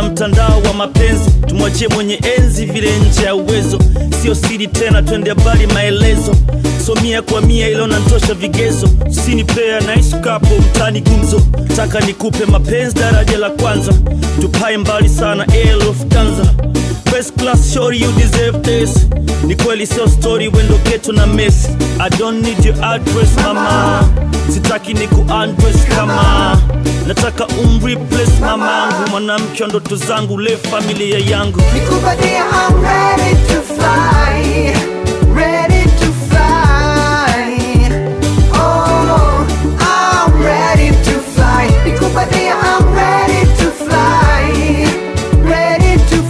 sana mtandao wa mapenzi tumwachie mwenye enzi vile nje ya uwezo sio siri tena twende habari maelezo so mia kwa mia ilo nantosha vigezo sini pea naisukapo mtani gumzo taka nikupe mapenzi daraja la kwanza tupae mbali sana Air Lufthansa First class shorty you deserve this ni kweli sio story wendo ketu na miss I don't need your address mama sitaki ni kuundress kama nataka umreplace mamangu mwanamke wa ndoto zangu le familia yangu Nikupatie, I'm ready to fly, ready to fly. Oh, I'm ready to fly. Nikupatie, I'm ready to fly, ready to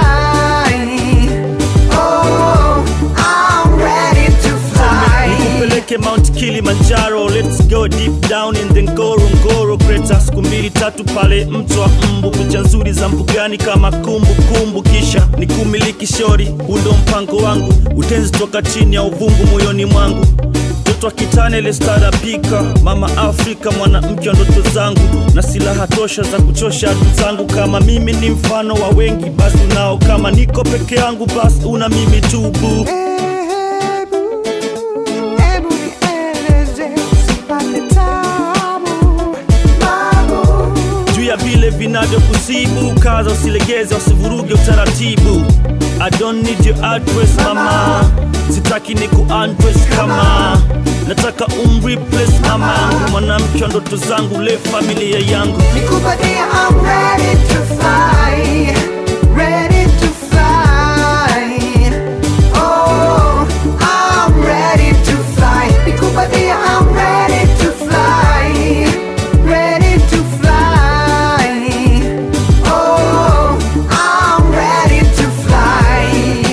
fly. Oh, I'm ready to fly. nikupeleke mount kilimanjaro let's go deep down in the ngorongoro kreta siku mbili tatu pale mto wa mbu picha nzuri za mbugani kama kumbukumbu kumbu. kisha nikumiliki shori undo mpango wangu utenzi toka chini ya uvungu moyoni mwangu mtoto wa kitane lestarabika mama afrika mwanamke wa ndoto zangu na silaha tosha za kuchosha adui zangu kama mimi ni mfano wa wengi basi unao kama niko peke yangu basi una mimi tu boo Hebu, hebu nieleze, usipate tabu, babu. juu ya vile vinavyokusibu kaza usilegeze usivuruge utaratibu I don't need your address mama sitaki ni kuundress kama nataka umreplace mamangu mwanamke wa ndoto zangu le familia yangu Nikupatie, I'm ready to fly, ready to fly. Oh, I'm ready to fly. Nikupatie, I'm ready to fly, ready to fly. Oh, I'm ready to fly.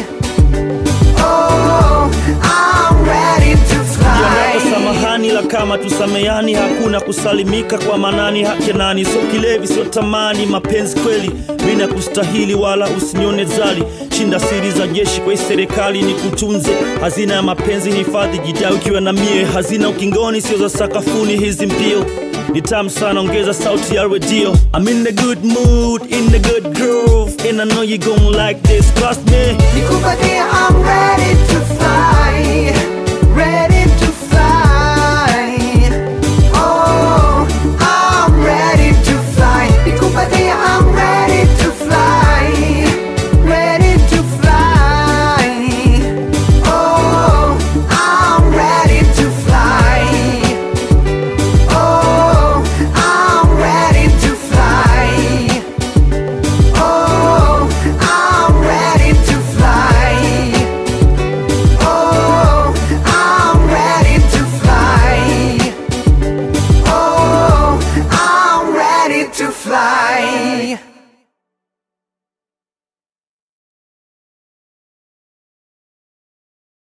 Oh, I'm ready to Yanapo fly. samahani la kama tusamehani hakuna kusalimika kwa manani hake nani sio kilevi sio tamani mapenzi kweli mina kustahili wala usinione zali shinda siri za jeshi kwa hii serikali ni kutunze hazina ya mapenzi hifadhi jidai ukiwa na mie hazina ukingoni sio za sakafuni hizi mbio ni tamu sana ongeza sauti ya redio I'm in the good mood in the good groove and I know you gon' like this trust me Nikupatie, I'm ready to fly, ready